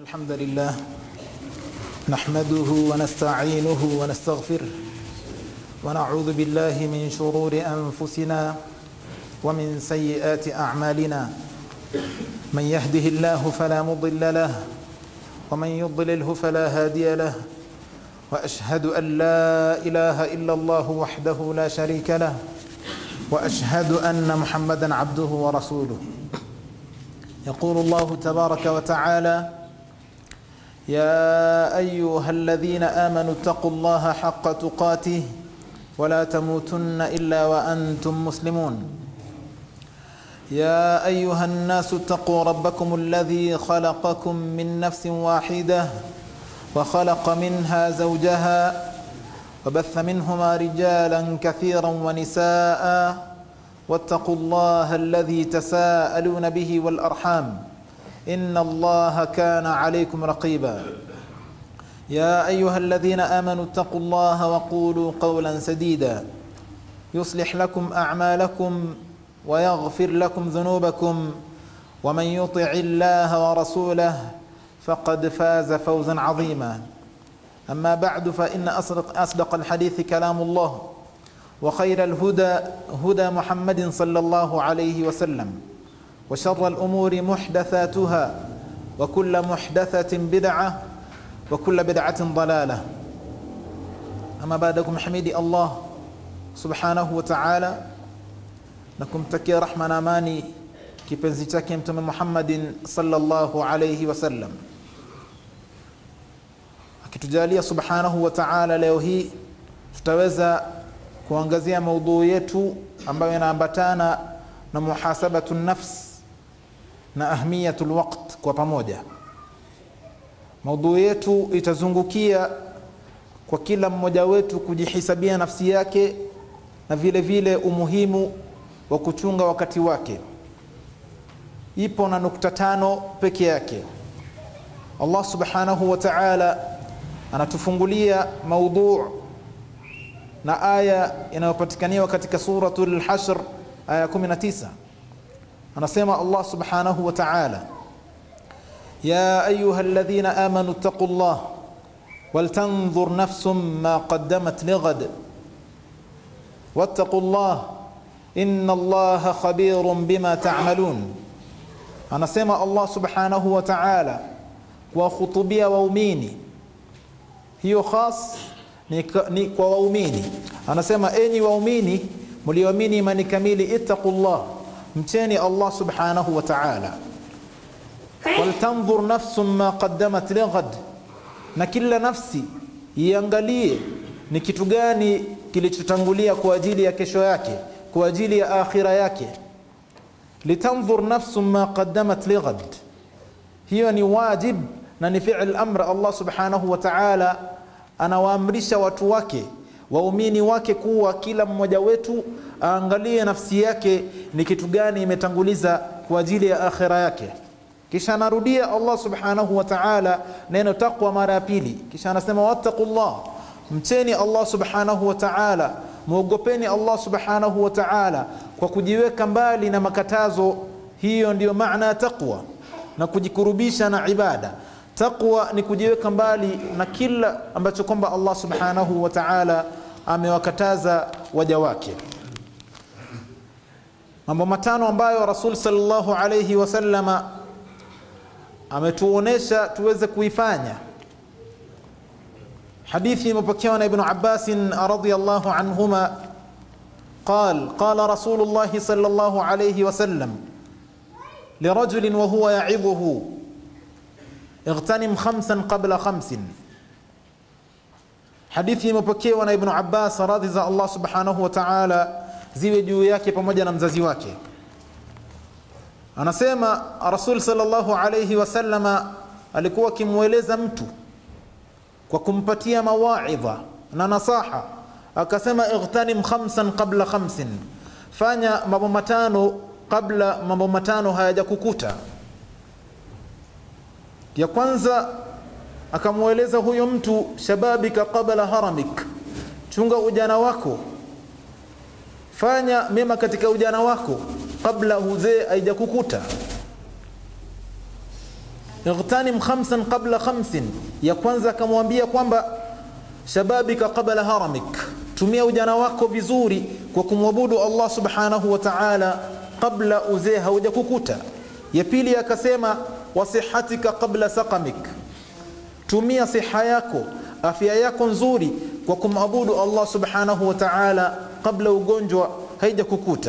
الحمد لله نحمده ونستعينه ونستغفره ونعوذ بالله من شرور أنفسنا ومن سيئات أعمالنا من يهده الله فلا مضل له ومن يضلله فلا هادي له وأشهد أن لا إله إلا الله وحده لا شريك له وأشهد أن محمدا عبده ورسوله يقول الله تبارك وتعالى يا ايها الذين امنوا اتقوا الله حق تقاته ولا تموتن الا وانتم مسلمون يا ايها الناس اتقوا ربكم الذي خلقكم من نفس واحده وخلق منها زوجها وبث منهما رجالا كثيرا ونساء واتقوا الله الذي تساءلون به والارحام ان الله كان عليكم رقيبا يا ايها الذين امنوا اتقوا الله وقولوا قولا سديدا يصلح لكم اعمالكم ويغفر لكم ذنوبكم ومن يطع الله ورسوله فقد فاز فوزا عظيما اما بعد فان اصدق اصدق الحديث كلام الله وخير الهدى هدى محمد صلى الله عليه وسلم وشر الأمور محدثاتها وكل محدثة بدعة وكل بدعة ضلالة أما بعدكم حميدي الله سبحانه وتعالى نكم تكي رحمة amani kipenzi chake mtume Muhammadin sallallahu alayhi wasallam akitujalia subhanahu wa ta'ala leo hii tutaweza kuangazia maudhui yetu ambayo inaambatana na muhasabatu nafs na ahmiyatu lwaqt kwa pamoja maudhui yetu itazungukia kwa kila mmoja wetu kujihisabia nafsi yake na vile vile umuhimu wa kuchunga wakati wake ipo na nukta tano peke yake allah subhanahu wa taala anatufungulia maudhuu na aya inayopatikaniwa katika suratul hashr aya 19 anasema Allah subhanahu wa ta'ala ya ayuha alladhina amanu ittaqullah waltanzur nafsum ma qaddamat lighad wattaqullah inna allaha khabirun bima ta'malun anasema Allah subhanahu wa ta'ala kuwahutubia waumini hiyo khas ni, ni kwa waumini anasema enyi waumini mlioamini imani kamili ittaqullah mcheni Allah subhanahu wa ta'ala waltanzur nafsum ma qaddamat lighad na kila nafsi iangalie ni kitu gani kilichotangulia kwa ajili ya kesho yake kwa ajili ya akhira yake litanzur nafsum ma qaddamat lighad hiyo ni wajib na ni fi'l amr Allah subhanahu wa ta'ala anawaamrisha watu wake waumini wake kuwa kila mmoja wetu aangalie nafsi yake ni kitu gani imetanguliza kwa ajili ya akhira yake kisha anarudia Allah subhanahu wa ta'ala neno taqwa mara ya pili kisha anasema wattaqullah mcheni Allah subhanahu wa ta'ala muogopeni Allah subhanahu wa ta'ala kwa kujiweka mbali na makatazo hiyo ndiyo maana ya taqwa na kujikurubisha na ibada taqwa ni kujiweka mbali na kila ambacho kwamba Allah subhanahu wa ta'ala amewakataza waja wake mambo matano ambayo rasul sallallahu alayhi wasallama ametuonesha tuweze kuifanya hadithi imepokewa na ibn Abbas radhiyallahu anhuma قال قال رسول الله صلى الله عليه وسلم لرجل وهو يعظه اغتنم خمسا قبل خمس hadithi imepokewa na ibnu abbas radhi za allah subhanahu wa taala ziwe juu yake pamoja na mzazi wake anasema rasul salllahu alaihi wasallama alikuwa akimweleza mtu kwa kumpatia mawaidha na nasaha akasema ightanim khamsan qabla khamsin fanya mambo matano kabla mambo matano hayajakukuta ya kwanza akamweleza huyo mtu shababika qabla haramik chunga ujana wako fanya mema katika ujana wako kabla uzee haijakukuta ightanim khamsan qabla khamsin ya kwanza akamwambia kwamba shababika qabla haramik tumia ujana wako vizuri kwa kumwabudu Allah subhanahu wa ta'ala kabla uzee haujakukuta ya pili akasema wasihatika qabla saqamik tumia siha yako afya yako nzuri kwa kumabudu Allah subhanahu wa ta'ala kabla ugonjwa haijakukuta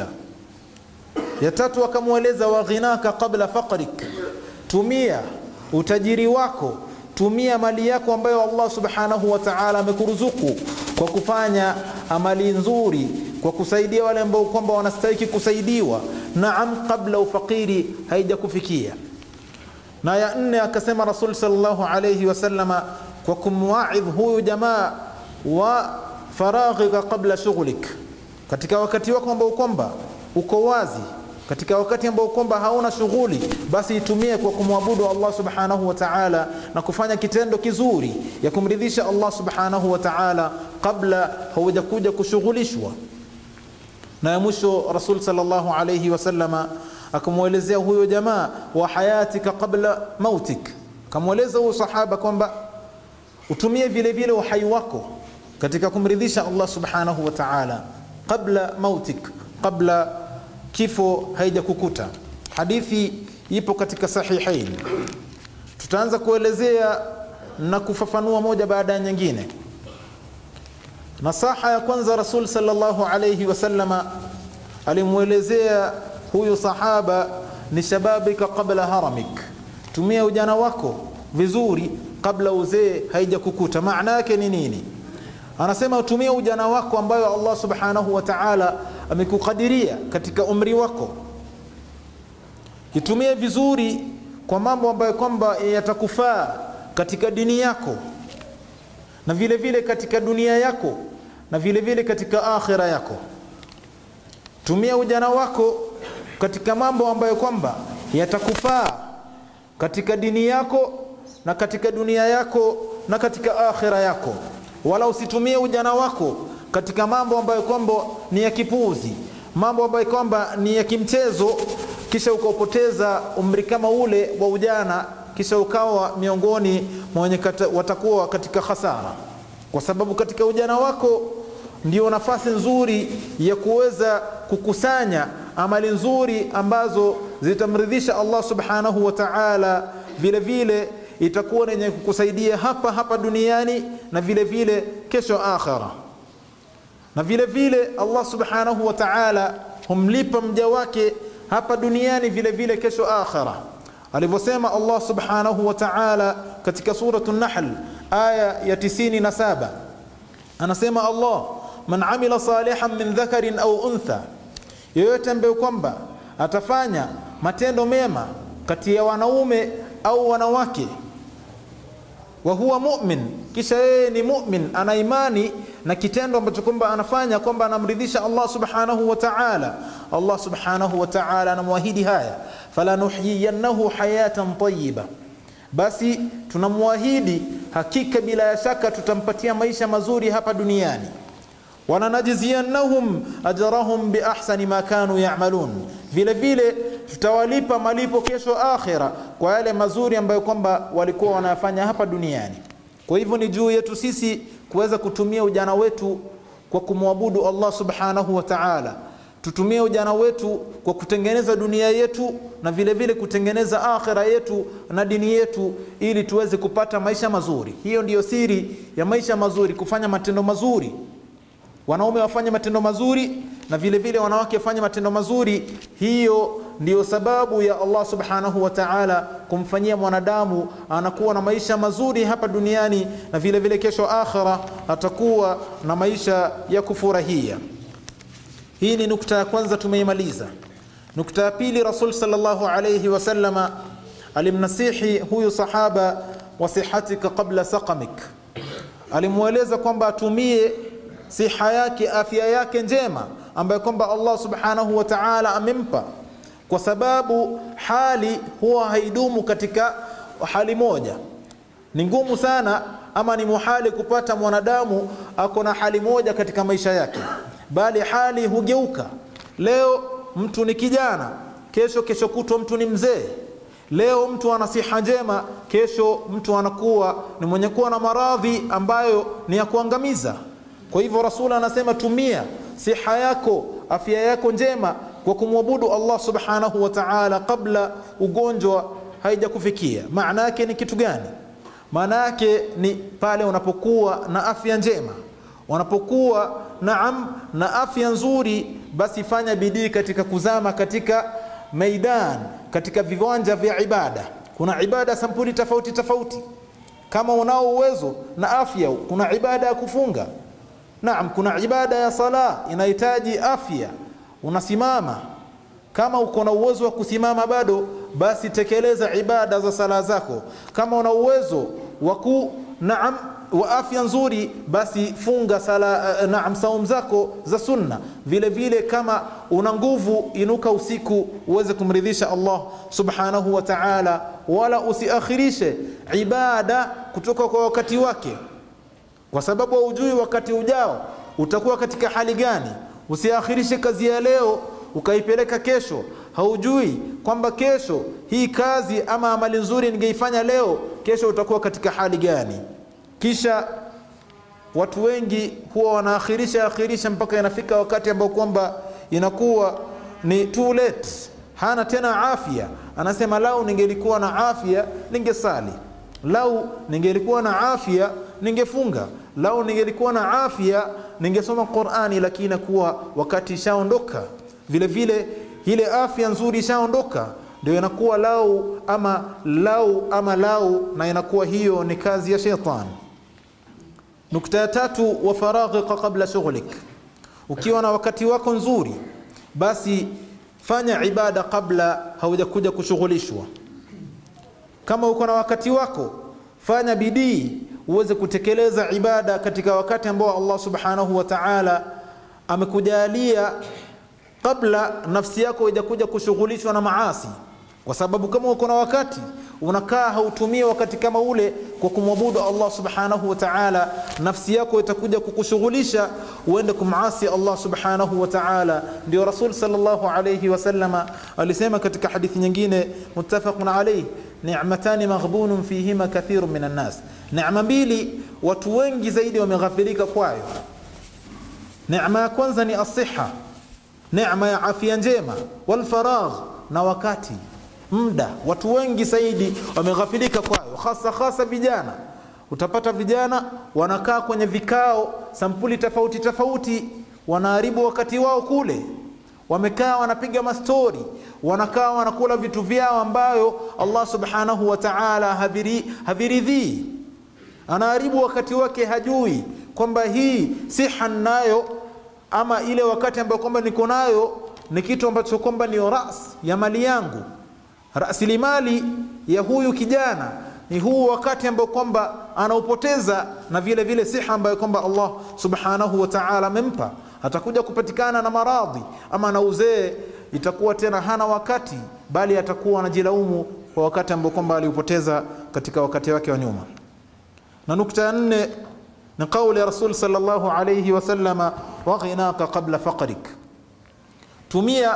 ya tatu akamweleza wa ghinaka qabla faqrik tumia utajiri wako tumia mali yako ambayo Allah subhanahu wa ta'ala amekuruzuku kwa kufanya amali nzuri kwa kusaidia wale ambao kwamba wanastahili kusaidiwa naam kabla ufakiri haijakufikia na ya nne akasema rasul sallallahu alayhi wasallama kwa kumwaidh huyu jamaa wa faraghika qabla shughlik katika wakati wako ambao kwamba uko wazi katika wakati ambao kwamba hauna shughuli basi itumie kwa kumwabudu Allah subhanahu wa ta'ala na kufanya kitendo kizuri ya kumridhisha Allah subhanahu wa ta'ala kabla haujakuja kushughulishwa na ya mwisho rasul sallallahu alayhi wasallama akamwelezea huyo jamaa wa hayatika qabla mautik akamweleza huyo sahaba kwamba utumie vile vile uhai wako katika kumridhisha Allah subhanahu wa ta'ala qabla mautik qabla kifo haijakukuta hadithi ipo katika sahihain tutaanza kuelezea na kufafanua moja baada ya nyingine nasaha ya kwanza rasul sallallahu alayhi wasallama alimwelezea huyu sahaba ni shababika qabla haramik tumia ujana wako vizuri kabla uzee haijakukuta maana yake ni nini anasema utumie ujana wako ambayo Allah subhanahu wa ta'ala amekukadiria katika umri wako itumie vizuri kwa mambo ambayo kwamba yatakufaa katika dini yako na vile vile katika dunia yako na vile vile katika akhira yako tumia ujana wako katika mambo ambayo kwamba yatakufaa katika dini yako na katika dunia yako na katika akhira yako wala usitumie ujana wako katika mambo ambayo kwamba ni ya kipuuzi mambo ambayo kwamba ni ya kimchezo kisha ukaupoteza umri kama ule wa ujana kisha ukawa miongoni mwa wenye watakuwa katika hasara kwa sababu katika ujana wako ndio nafasi nzuri ya kuweza kukusanya amali nzuri ambazo zitamridhisha Allah subhanahu wa ta'ala vile vile itakuwa yenye kukusaidia hapa hapa duniani na vile vile kesho akhira na vile vile Allah subhanahu wa ta'ala humlipa mja wake hapa duniani vile vile kesho akhira alivyosema Allah subhanahu wa ta'ala katika suratu Nahl aya ya 97 anasema Allah man amila salihan min dhakarin au untha yoyote ambaye kwamba atafanya matendo mema kati ya wanaume au wanawake wa huwa mu'min kisha yeye ni mu'min ana imani na kitendo ambacho kwamba anafanya kwamba anamridhisha Allah subhanahu wa ta'ala Allah subhanahu wa ta'ala anamwahidi haya fala nuhyiyannahu hayatan tayyiba basi tunamwahidi hakika bila ya shaka tutampatia maisha mazuri hapa duniani wananajziyannahum ajrahum biahsani ma kanu ya'malun vile vile tutawalipa malipo kesho akhira kwa yale mazuri ambayo kwamba walikuwa wanayafanya hapa duniani kwa hivyo ni juu yetu sisi kuweza kutumia ujana wetu kwa kumwabudu Allah subhanahu wa ta'ala tutumie ujana wetu kwa kutengeneza dunia yetu na vile vile kutengeneza akhira yetu na dini yetu ili tuweze kupata maisha mazuri hiyo ndiyo siri ya maisha mazuri kufanya matendo mazuri wanaume wafanye matendo mazuri na vile vile wanawake wafanye matendo mazuri hiyo ndiyo sababu ya Allah subhanahu wa ta'ala kumfanyia mwanadamu anakuwa na maisha mazuri hapa duniani na vile vile kesho akhira atakuwa na maisha ya kufurahia hii ni nukta ya kwanza tumeimaliza nukta ya pili rasul sallallahu alayhi wasallama alimnasihi huyu sahaba wasihatika qabla saqamik alimweleza kwamba atumie siha yake afya yake njema ambayo kwamba Allah subhanahu wa ta'ala amempa kwa sababu hali huwa haidumu katika hali moja ni ngumu sana ama ni muhali kupata mwanadamu ako na hali moja katika maisha yake bali hali hugeuka leo mtu ni kijana kesho kesho kutwa mtu ni mzee leo mtu ana siha njema kesho mtu anakuwa ni mwenye kuwa na maradhi ambayo ni ya kuangamiza kwa hivyo rasul anasema tumia siha yako afya yako njema kwa kumwabudu allah subhanahu wa taala kabla ugonjwa haijakufikia maana yake ni kitu gani maana yake ni pale unapokuwa na afya njema unapokuwa naam na afya nzuri basi fanya bidii katika kuzama katika maidan katika viwanja vya ibada kuna ibada sampuli tofauti tofauti kama unao uwezo na afya kuna ibada ya kufunga naam kuna ibada ya sala inahitaji afya unasimama kama uko na uwezo wa kusimama bado basi tekeleza ibada za sala zako kama una uwezo wa ku naam wa afya nzuri basi funga sala uh, naam saum zako za sunna vile vile kama una nguvu inuka usiku uweze kumridhisha Allah subhanahu wa ta'ala wala usiakhirishe ibada kutoka kwa wakati wake kwa sababu haujui wakati ujao utakuwa katika hali gani usiakhirishe kazi ya leo ukaipeleka kesho haujui kwamba kesho hii kazi ama amali nzuri ningeifanya leo kesho utakuwa katika hali gani kisha watu wengi huwa wanaakhirisha akhirisha mpaka inafika wakati ambao kwamba inakuwa ni too late hana tena afya anasema lau ningelikuwa na afya ningesali lau ningelikuwa na afya ningefunga lau ningelikuwa na afya ningesoma qurani lakini inakuwa wakati ishaondoka vile vile ile afya nzuri ishaondoka ndio inakuwa lau ama lau ama lau na inakuwa hiyo ni kazi ya shetani nukta ya tatu wa faraghika qabla shughlik ukiwa na wakati wako nzuri basi fanya ibada kabla haujakuja kushughulishwa kama uko na wakati wako fanya bidii uweze kutekeleza ibada katika wakati ambao Allah subhanahu wa ta'ala amekujalia kabla nafsi yako haijakuja kushughulishwa na maasi kwa sababu kama uko na wakati unakaa hautumie wakati kama ule kwa kumwabudu Allah subhanahu wa ta'ala nafsi yako itakuja kukushughulisha uende kumasi Allah subhanahu wa ta'ala ndio Rasul sallallahu alayhi wasallama alisema katika hadithi nyingine muttafaqun alayhi ni'matani maghbunun fihima kathirun minan nas neema mbili watu wengi zaidi wameghafilika kwayo neema ya kwanza ni asiha neema ya afya njema wal faragh na wakati muda watu wengi zaidi wameghafilika kwayo hasa hasa vijana utapata vijana wanakaa kwenye vikao sampuli tofauti tofauti wanaharibu wakati wao kule wamekaa wanapiga mastori wanakaa wanakula vitu vyao ambayo Allah subhanahu wa ta'ala haviridhii anaharibu wakati wake hajui kwamba hii siha nayo ama ile wakati ambayo kwamba niko nayo ni kitu ambacho kwamba ni ras ya mali yangu rasilimali ya huyu kijana ni huu wakati ambao kwamba anaupoteza na vile vile siha ambayo kwamba Allah subhanahu wa ta'ala amempa atakuja kupatikana na maradhi ama na uzee itakuwa tena hana wakati bali atakuwa anajilaumu kwa wakati ambao kwamba aliupoteza katika wakati wake wa nyuma na nukta ya nne ni kauli ya rasul sallallahu alayhi wasallama waghinaka qabla faqrik tumia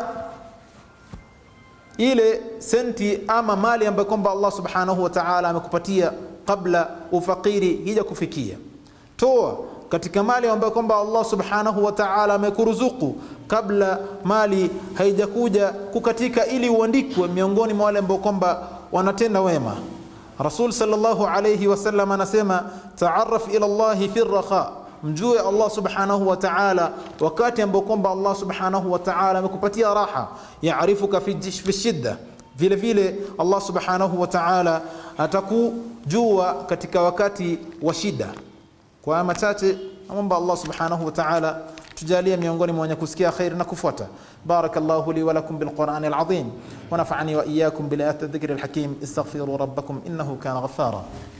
ile senti ama mali ambayo kwamba Allah subhanahu wa ta'ala amekupatia kabla ufakiri hija kufikia toa katika mali ambayo kwamba Allah subhanahu wa ta'ala amekuruzuku kabla mali haijakuja kukatika ili uandikwe miongoni mwa wale ambao kwamba wanatenda wema Rasul sallallahu alayhi wasallam anasema taarraf ila Allah fi raha mjue Allah subhanahu wa ta'ala wakati ambao kwamba Allah subhanahu wa ta'ala amekupatia raha yaarifuka fi fi shidda vile vile Allah subhanahu wa ta'ala atakujua katika wakati wa shida kwa haya machache namwomba Allah subhanahu wa ta'ala tujalie miongoni mwa wenye kusikia khair na kufuata barakallahu li wa lakum bil qur'ani al azim wa nafa'ani wa iyyakum bil ayati dhikri al hakim istaghfiru rabbakum innahu kana ghaffara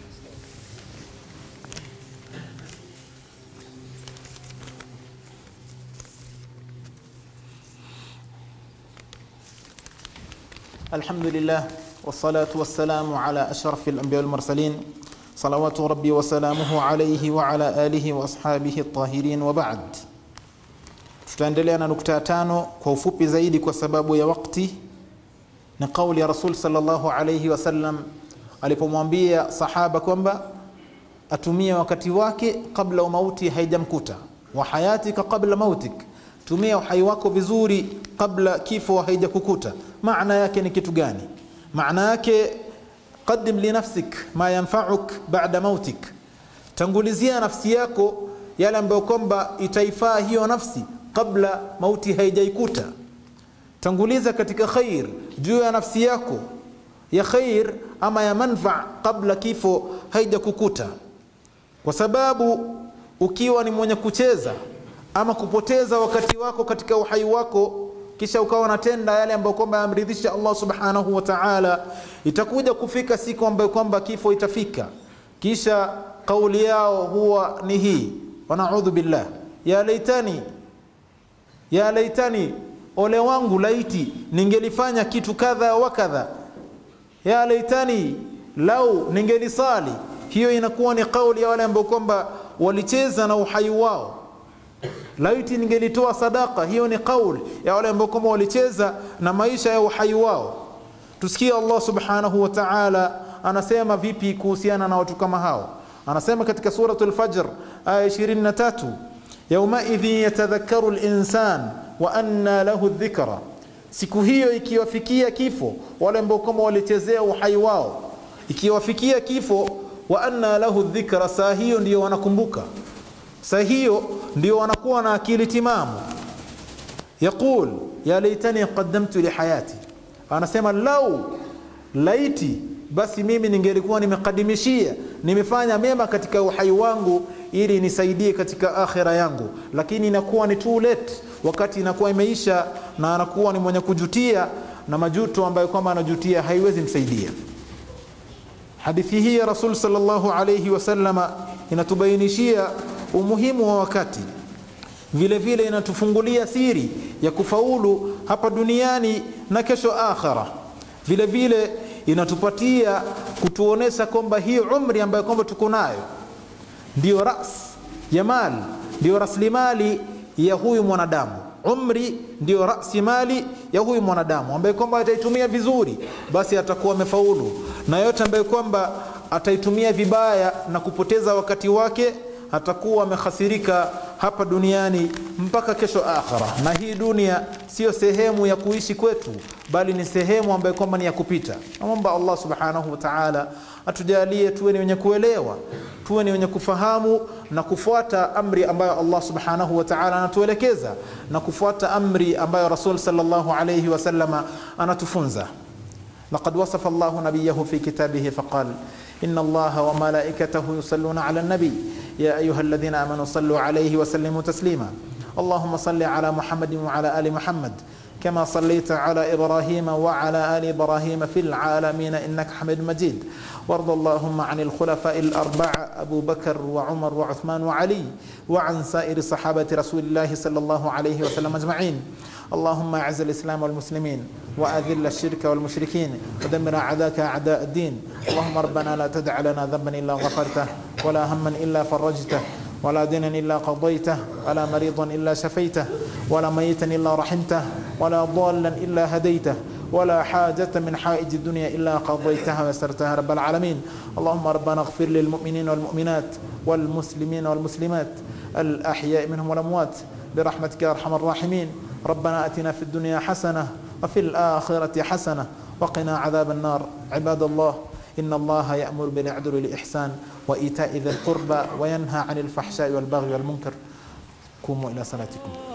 الحمد لله والصلاة والسلام على أشرف الأنبياء والمرسلين صلوات ربي وسلامه عليه وعلى آله وأصحابه الطاهرين وبعد tutaendelea na nukta ya tano kwa ufupi zaidi kwa sababu ya wakti ni kauli ya Rasul sallallahu alayhi wasallam alipomwambia sahaba kwamba atumie wakati wake kabla mauti haijamkuta, wa hayatika qabla mautik, tumia uhai wako vizuri kabla kifo haijakukuta. Maana yake ni kitu gani? Maana yake qadim li nafsik ma yanfauk ba'da mautik, tangulizia nafsi yako yale ambayo kwamba itaifaa hiyo nafsi kabla mauti haijaikuta. Tanguliza katika khair juu ya nafsi yako ya khair ama ya manfaa kabla kifo haijakukuta, kwa sababu ukiwa ni mwenye kucheza ama kupoteza wakati wako katika uhai wako kisha ukawa unatenda yale ambayo kwamba yamridhisha Allah subhanahu wa ta'ala, itakuja kufika siku ambayo kwamba kifo itafika, kisha kauli yao huwa ni hii, wanaudhu billah, ya laitani ya laitani, ole wangu laiti ningelifanya kitu kadha wa kadha, ya laitani lau ningelisali. Hiyo inakuwa ni kauli ya wale ambao kwamba walicheza na uhai wao laiti ningelitoa sadaka. Hiyo ni kauli ya wale ambao kwamba walicheza na maisha ya uhai wao. Tusikie Allah subhanahu wa ta'ala anasema vipi kuhusiana na watu kama hao. Anasema katika suratul Fajr aya 23, yaumaidhin yatadhakkaru linsan wa anna lahu dhikra, siku hiyo ikiwafikia kifo wale ambao kwamba walichezea uhai wao, ikiwafikia kifo wa anna lahu dhikra, saa hiyo ndiyo wanakumbuka saa hiyo ndio wanakuwa na akili timamu. Yaqul ya laitani qaddamtu lihayati, anasema lau laiti basi mimi ningelikuwa nimekadimishia nimefanya mema katika uhai wangu ili nisaidie katika akhira yangu, lakini inakuwa ni too late, wakati inakuwa imeisha, na anakuwa ni mwenye kujutia, na majuto ambayo kwamba anajutia haiwezi msaidia. Hadithi hii ya Rasul sallallahu alayhi wasallama inatubainishia umuhimu wa wakati, vile vile inatufungulia siri ya kufaulu hapa duniani na kesho akhira. Vile vile inatupatia kutuonesha kwamba hii umri ambayo kwamba tuko nayo ndio ras ya mali, ndio rasilimali ya huyu mwanadamu. Umri ndio rasimali ya huyu mwanadamu ambaye kwamba ataitumia vizuri, basi atakuwa amefaulu, na yote ambaye kwamba ataitumia vibaya na kupoteza wakati wake atakuwa amehasirika hapa duniani mpaka kesho akhira. Na hii dunia siyo sehemu ya kuishi kwetu, bali ni sehemu ambayo kwamba ni ya kupita. Namwomba Allah subhanahu wa ta'ala atujalie tuwe ni wenye kuelewa, tuwe ni wenye kufahamu na kufuata amri ambayo Allah subhanahu wa ta'ala anatuelekeza na kufuata amri ambayo Rasul sallallahu alayhi wasallama anatufunza. Laqad wasafa Allahu nabiyahu fi kitabihi faqal inna Allaha wa malaikatahu yusalluna ala nabi يا أيها الذين آمنوا صلوا عليه وسلموا تسليما اللهم صل على محمد وعلى آل محمد كما صليت على إبراهيم وعلى آل إبراهيم في العالمين إنك حميد مجيد وارض اللهم عن الخلفاء الأربعة أبو بكر وعمر وعثمان وعلي وعن سائر صحابة رسول الله صلى الله عليه وسلم أجمعين اللهم أعز الإسلام والمسلمين وأذل الشرك والمشركين ودمر أعداءك أعداء الدين اللهم ربنا لا تدع لنا ذنبا إلا غفرته ولا هما إلا فرجته ولا دينا إلا قضيته ولا مريضا إلا شفيته ولا ميتا إلا رحمته ولا ضالا إلا هديته ولا حاجة من حائج الدنيا إلا قضيتها ويسرتها رب العالمين اللهم ربنا اغفر للمؤمنين والمؤمنات والمسلمين والمسلمات الأحياء منهم والأموات برحمتك يا أرحم الراحمين ربنا أتنا في الدنيا حسنة وفي الآخرة حسنة وقنا عذاب النار عباد الله إن الله يأمر بالعدل والإحسان وإيتاء ذي القربى وينهى عن الفحشاء والبغي والمنكر قوموا إلى صلاتكم